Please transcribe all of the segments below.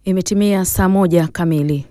Imetimia saa moja kamili.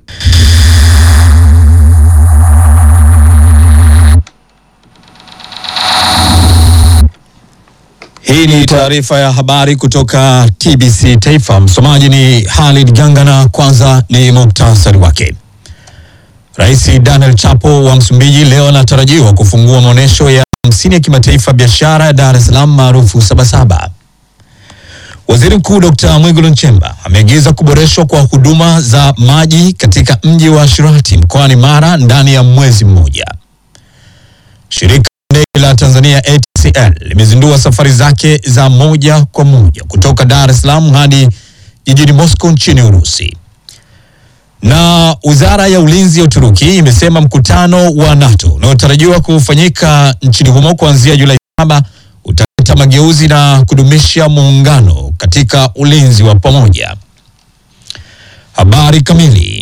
Hii ni taarifa ya habari kutoka TBC Taifa. Msomaji ni Halid Gangana. Kwanza ni muktasari wake. Rais Daniel Chapo wa Msumbiji leo anatarajiwa kufungua maonyesho ya hamsini ya kimataifa biashara ya Dar es Salaam maarufu Sabasaba. Waziri Mkuu Dr. Mwigulu Nchemba ameagiza kuboreshwa kwa huduma za maji katika mji wa Shirati mkoani Mara ndani ya mwezi mmoja. Shirika la ndege la Tanzania ATCL limezindua safari zake za moja kwa moja kutoka Dar es Salaam hadi jijini Moscow nchini Urusi. Na wizara ya ulinzi ya Uturuki imesema mkutano wa NATO unaotarajiwa kufanyika nchini humo kuanzia Julai saba utaleta mageuzi na kudumisha muungano katika ulinzi wa pamoja. Habari kamili.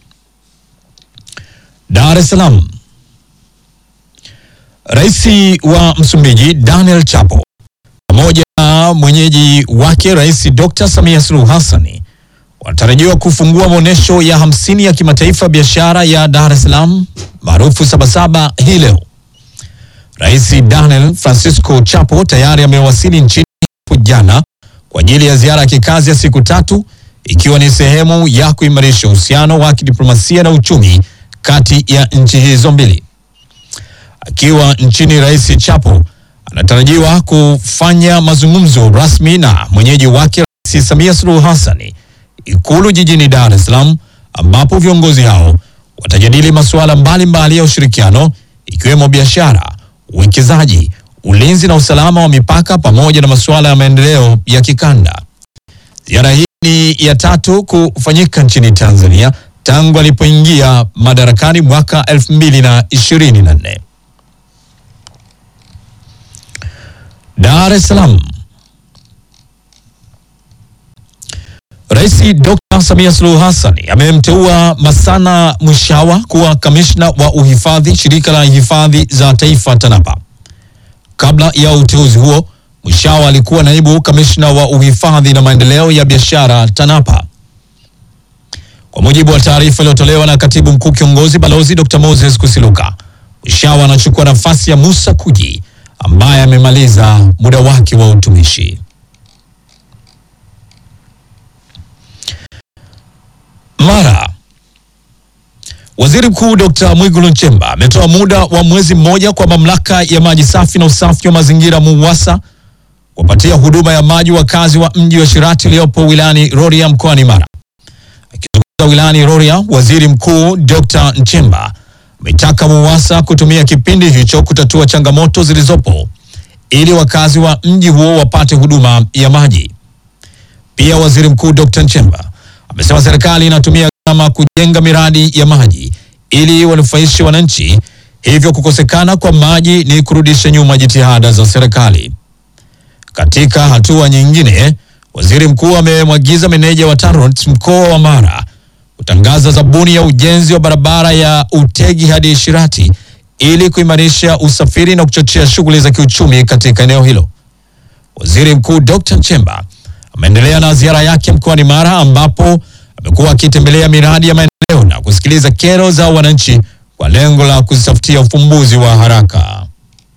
Dar es Salaam. Rais wa Msumbiji Daniel Chapo pamoja na mwenyeji wake Rais Dr. Samia Suluhu Hassan wanatarajiwa kufungua maonyesho ya hamsini ya kimataifa biashara ya Dar es Salaam maarufu Sabasaba hii leo. Rais Daniel Francisco Chapo tayari amewasili nchini hapo jana kwa ajili ya ziara ya kikazi ya siku tatu ikiwa ni sehemu ya kuimarisha uhusiano wa kidiplomasia na uchumi kati ya nchi hizo mbili. Akiwa nchini, Rais Chapo anatarajiwa kufanya mazungumzo rasmi na mwenyeji wake Rais Samia Suluhu Hassan Ikulu jijini Dar es Salaam, ambapo viongozi hao watajadili masuala mbalimbali ya ushirikiano ikiwemo biashara, uwekezaji, ulinzi na usalama wa mipaka pamoja na masuala ya maendeleo ya kikanda. Ziara hii ni ya tatu kufanyika nchini Tanzania tangu alipoingia madarakani mwaka 2024. Dar es Salaam. Rais Dr. Samia Suluhu Hassan amemteua Masana Mwishawa kuwa kamishna wa uhifadhi shirika la hifadhi za taifa TANAPA. Kabla ya uteuzi huo, Mwishawa alikuwa naibu kamishna wa uhifadhi na maendeleo ya biashara TANAPA. Kwa mujibu wa taarifa iliyotolewa na katibu mkuu kiongozi balozi Dr. Moses Kusiluka, Mwishawa anachukua nafasi ya Musa Kuji ambaye amemaliza muda wake wa utumishi. Mara. Waziri Mkuu Dr. Mwigulu Nchemba ametoa muda wa mwezi mmoja kwa mamlaka ya maji safi na usafi wa mazingira MUWASA kuwapatia huduma ya maji wakazi wa mji wa Shirati uliopo wilayani Rorya mkoani Mara. Akizungumza wilayani Rorya, Waziri Mkuu Dr. Nchemba ametaka MUWASA kutumia kipindi hicho kutatua changamoto zilizopo ili wakazi wa mji huo wapate huduma ya maji. Pia Waziri Mkuu Dr. Nchemba amesema serikali inatumia gharama kujenga miradi ya maji ili wanufaishe wananchi, hivyo kukosekana kwa maji ni kurudisha nyuma jitihada za serikali. Katika hatua nyingine, waziri mkuu amemwagiza meneja wa TANROADS mkoa wa Mara kutangaza zabuni ya ujenzi wa barabara ya Utegi hadi Shirati ili kuimarisha usafiri na kuchochea shughuli za kiuchumi katika eneo hilo. Waziri Mkuu Dr. Nchemba ameendelea na ziara yake mkoani Mara ambapo amekuwa akitembelea miradi ya maendeleo na kusikiliza kero za wananchi kwa lengo la kuzitafutia ufumbuzi wa haraka.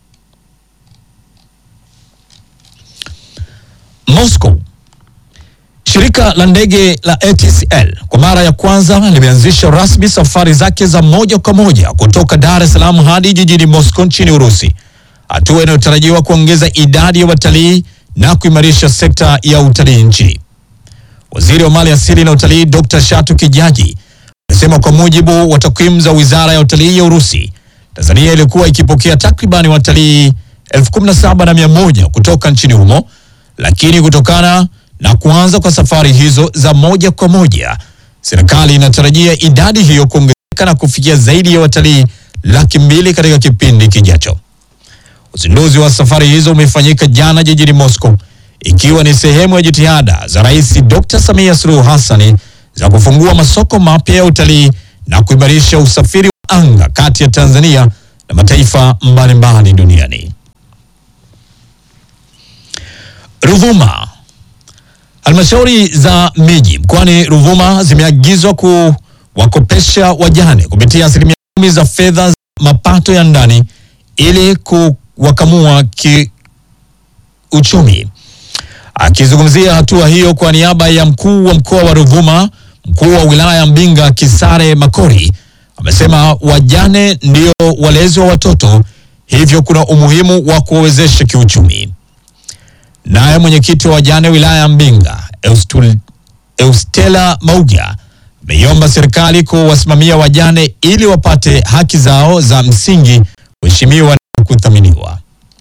Moscow. Shirika la ndege la ATCL kwa mara ya kwanza limeanzisha rasmi safari zake za moja kwa moja kutoka Dar es Salaam hadi jijini Moscow nchini Urusi, hatua inayotarajiwa kuongeza idadi ya watalii na kuimarisha sekta ya utalii nchini. Waziri wa Mali Asili na Utalii Dr. Shatu Kijaji amesema kwa mujibu wa takwimu za Wizara ya Utalii ya Urusi, Tanzania ilikuwa ikipokea takribani watalii elfu kumi na saba na mia moja kutoka nchini humo, lakini kutokana na kuanza kwa safari hizo za moja kwa moja, serikali inatarajia idadi hiyo kuongezeka na kufikia zaidi ya watalii laki mbili katika kipindi kijacho. Uzinduzi wa safari hizo umefanyika jana jijini Moscow ikiwa ni sehemu ya jitihada za Rais Dr. Samia Suluhu Hassan za kufungua masoko mapya ya utalii na kuimarisha usafiri wa anga kati ya Tanzania na mataifa mbalimbali duniani. Ruvuma. Halmashauri za miji mkoani Ruvuma zimeagizwa kuwakopesha wajane kupitia asilimia kumi za fedha za mapato ya ndani ili kuwakamua kiuchumi. Akizungumzia hatua hiyo kwa niaba ya mkuu wa mkoa wa Ruvuma, mkuu wa wilaya Mbinga Kisare Makori amesema wajane ndio walezi wa watoto, hivyo kuna umuhimu wa kuwawezesha kiuchumi. Naye mwenyekiti wa wajane wilaya ya Mbinga Eustul- Eustela Mauga ameiomba serikali kuwasimamia wajane ili wapate haki zao za msingi kuheshimiwa na kuthaminiwa.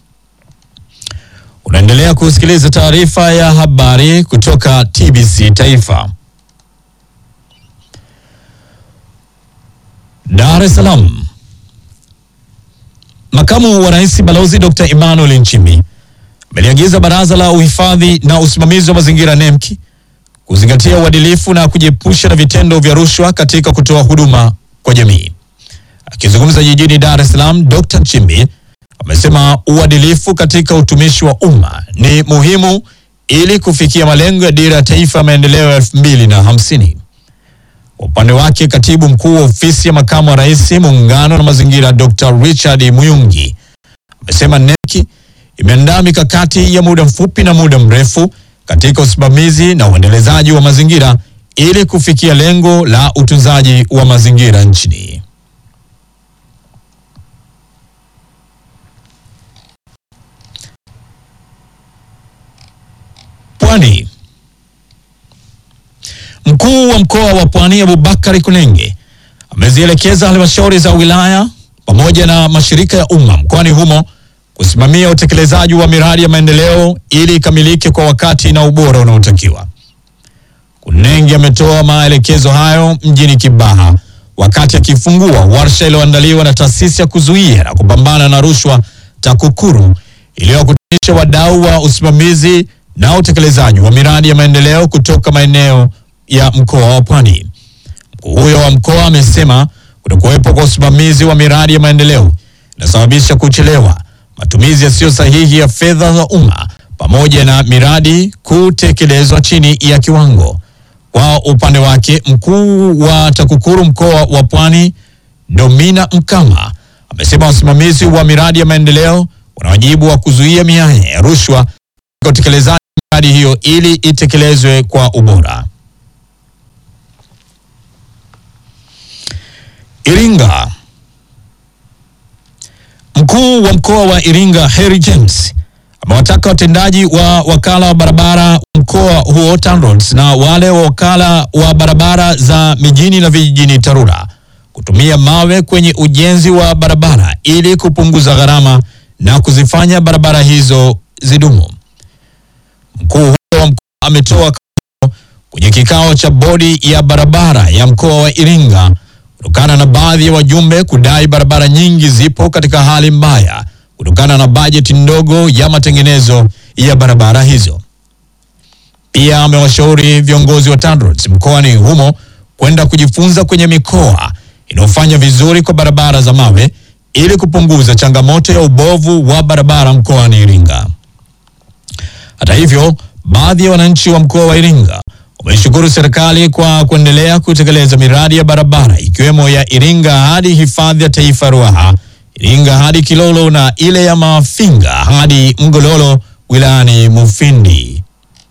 Unaendelea kusikiliza taarifa ya habari kutoka TBC Taifa. Dar es Salaam. Makamu wa Rais Balozi Dr. Emmanuel Nchimbi ameliagiza Baraza la Uhifadhi na Usimamizi wa Mazingira NEMKI kuzingatia uadilifu na kujiepusha na vitendo vya rushwa katika kutoa huduma kwa jamii. Akizungumza jijini Dar es Salaam, Dr. Nchimbi amesema uadilifu katika utumishi wa umma ni muhimu ili kufikia malengo ya Dira ya Taifa ya Maendeleo ya elfu mbili na hamsini. Kwa upande wake, katibu mkuu wa ofisi ya makamu wa rais muungano na mazingira Dr. Richard Muyungi amesema NEMKI imeandaa mikakati ya muda mfupi na muda mrefu katika usimamizi na uendelezaji wa mazingira ili kufikia lengo la utunzaji wa mazingira nchini. Pwani. Mkuu wa mkoa wa Pwani Abubakari Kunenge amezielekeza halmashauri za wilaya pamoja na mashirika ya umma mkoani humo kusimamia utekelezaji wa miradi ya maendeleo ili ikamilike kwa wakati na ubora unaotakiwa. Kunenge ametoa maelekezo hayo mjini Kibaha wakati akifungua warsha iliyoandaliwa na taasisi ya kuzuia na kupambana na rushwa TAKUKURU iliyokutanisha wadau wa usimamizi na utekelezaji wa miradi ya maendeleo kutoka maeneo ya mkoa wa Pwani. Mkuu huyo wa mkoa amesema kutokuwepo kwa usimamizi wa miradi ya maendeleo inasababisha kuchelewa, matumizi yasiyo sahihi ya fedha za umma pamoja na miradi kutekelezwa chini ya kiwango. Kwa upande wake, mkuu wa TAKUKURU mkoa wa Pwani Domina Mkama amesema wasimamizi wa miradi ya maendeleo wana wajibu wa kuzuia mianya ya rushwa katika utekelezaji wa miradi hiyo ili itekelezwe kwa ubora. Iringa. Mkuu wa mkoa wa Iringa Harry James amewataka watendaji wa wakala wa barabara mkoa huo TANROADS na wale wa wakala wa barabara za mijini na vijijini TARURA kutumia mawe kwenye ujenzi wa barabara ili kupunguza gharama na kuzifanya barabara hizo zidumu. Mkuu huyo wa mkoa ametoa kauli kwenye kikao cha bodi ya barabara ya mkoa wa Iringa kutokana na baadhi ya wajumbe kudai barabara nyingi zipo katika hali mbaya kutokana na bajeti ndogo ya matengenezo ya barabara hizo. Pia amewashauri viongozi wa TANROADS mkoani humo kwenda kujifunza kwenye mikoa inayofanya vizuri kwa barabara za mawe ili kupunguza changamoto ya ubovu wa barabara mkoani Iringa. Hata hivyo, baadhi ya wananchi wa mkoa wa Iringa wameishukuru serikali kwa kuendelea kutekeleza miradi ya barabara ikiwemo ya Iringa hadi hifadhi ya taifa Ruaha, Iringa hadi Kilolo na ile ya Mafinga hadi Mgololo wilayani Mufindi.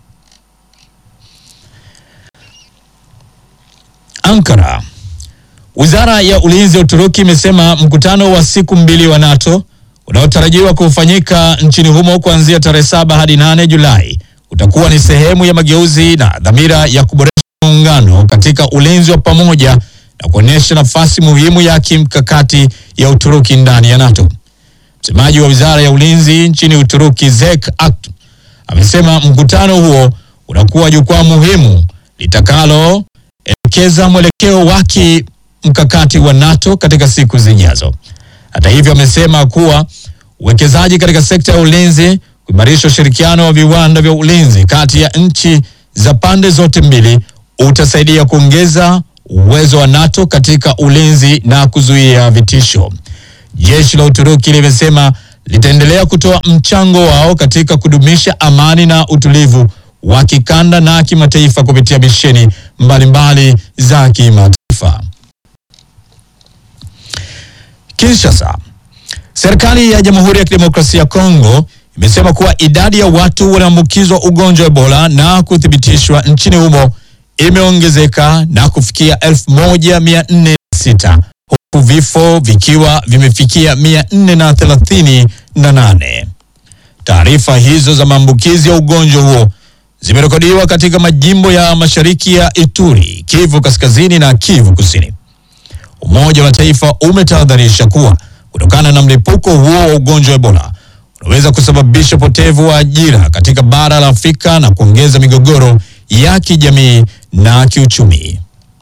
Ankara. Wizara ya Ulinzi ya Uturuki imesema mkutano wa siku mbili wa NATO unaotarajiwa kufanyika nchini humo kuanzia tarehe saba hadi nane Julai utakuwa ni sehemu ya mageuzi na dhamira ya kuboresha muungano katika ulinzi wa pamoja na kuonyesha nafasi muhimu ya kimkakati ya Uturuki ndani ya NATO. Msemaji wa Wizara ya Ulinzi nchini Uturuki, Zek Akt, amesema mkutano huo unakuwa jukwaa muhimu litakaloelekeza mwelekeo wake mkakati wa NATO katika siku zijazo. Hata hivyo, amesema kuwa uwekezaji katika sekta ya ulinzi, kuimarisha ushirikiano wa viwanda vya ulinzi kati ya nchi za pande zote mbili utasaidia kuongeza uwezo wa NATO katika ulinzi na kuzuia vitisho. Jeshi la Uturuki limesema litaendelea kutoa mchango wao katika kudumisha amani na utulivu wa kikanda na kimataifa kupitia misheni mbalimbali za kimataifa. Kinshasa. Serikali ya Jamhuri ya Kidemokrasia ya Kongo imesema kuwa idadi ya watu walioambukizwa ugonjwa wa Ebola na kuthibitishwa nchini humo imeongezeka na kufikia 1406 huku vifo vikiwa vimefikia 438. Taarifa hizo za maambukizi ya ugonjwa huo zimerekodiwa katika majimbo ya mashariki ya Ituri, Kivu Kaskazini na Kivu Kusini. Umoja wa Mataifa umetahadharisha kuwa kutokana na mlipuko huo wa ugonjwa wa Ebola unaweza kusababisha upotevu wa ajira katika bara la Afrika na kuongeza migogoro ya kijamii na kiuchumi.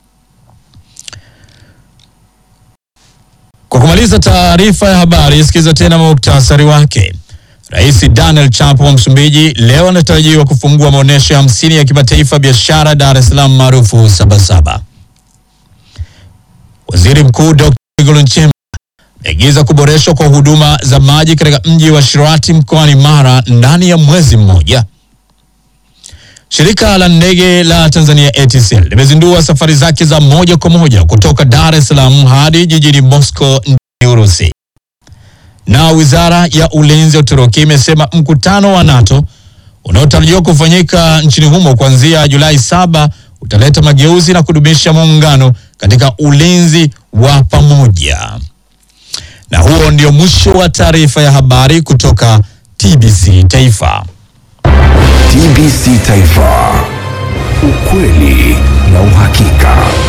Kwa kumaliza taarifa ya habari, sikiza tena muktasari wake. Rais Daniel Chapo wa Msumbiji leo anatarajiwa kufungua maonyesho ya hamsini ya kimataifa biashara Dar es Salaam maarufu Sabasaba. Waziri Mkuu Dr. Mwigulu Nchemba ameagiza kuboreshwa kwa huduma za maji katika mji wa Shirati mkoani Mara ndani ya mwezi mmoja. Shirika la ndege la Tanzania ATCL limezindua safari zake za moja kwa moja kutoka Dar es Salaam hadi jijini Moscow nchini Urusi. Na wizara ya ulinzi ya Uturuki imesema mkutano wa NATO unaotarajiwa kufanyika nchini humo kuanzia Julai saba utaleta mageuzi na kudumisha muungano katika ulinzi wa pamoja. Na huo ndio mwisho wa taarifa ya habari kutoka TBC Taifa. TBC Taifa, ukweli na uhakika.